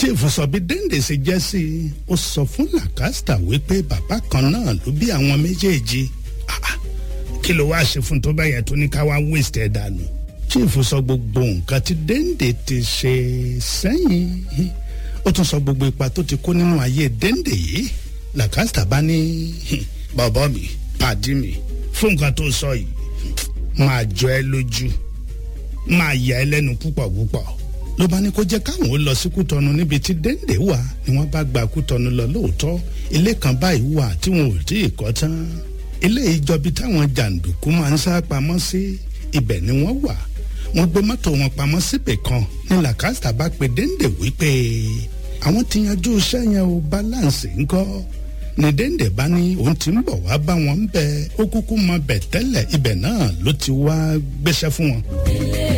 chief sọ bí dende ṣe jẹ́ sí i ó sọ fún làkàstà wípé bàbá kan náà ló bí àwọn méjèèjì Ah, ah, kí ló wáá ṣe fún tó bá yẹ tó ní ká wá waste ẹ̀ dànù chief sọ gbogbo nǹkan tí dende ti ṣe sẹ́yìn ó tún sọ gbogbo ipa tó ti kó nínú ayé dende yìí làkàstà bá ní bàbá mi pàdí mi fún nǹkan tó sọ yìí máa jọ ẹ lójú máa yà ẹ lẹ́nu púpọ̀ púpọ̀ ló bá ní kó jẹ́ káwọn ó lọ sí kútọ́nu níbi tí dende wà ni wọ́n bá gba kútọ́nu lọ lóòótọ́ ilé kan báyìí wà tí wọn ò tí ì kọ́ tán ilé ìjọbi táwọn jàǹdùkú máa ń sá pamọ́ sí ibẹ̀ ni wọ́n wà wọ́n gbé mọ́tò wọn pamọ́ síbẹ̀ kan ní làkàtà bá pe dende wípé àwọn ti yanjú iṣẹ́ yẹn o balance ńkọ́ ní dende bá ní òun ti ń bọ̀ wá bá wọn ń bẹ ó kúkú mọ bẹ̀ tẹ́lẹ̀ ibẹ̀ náà ló ti wá gbéṣẹ́ fún wọn. ilé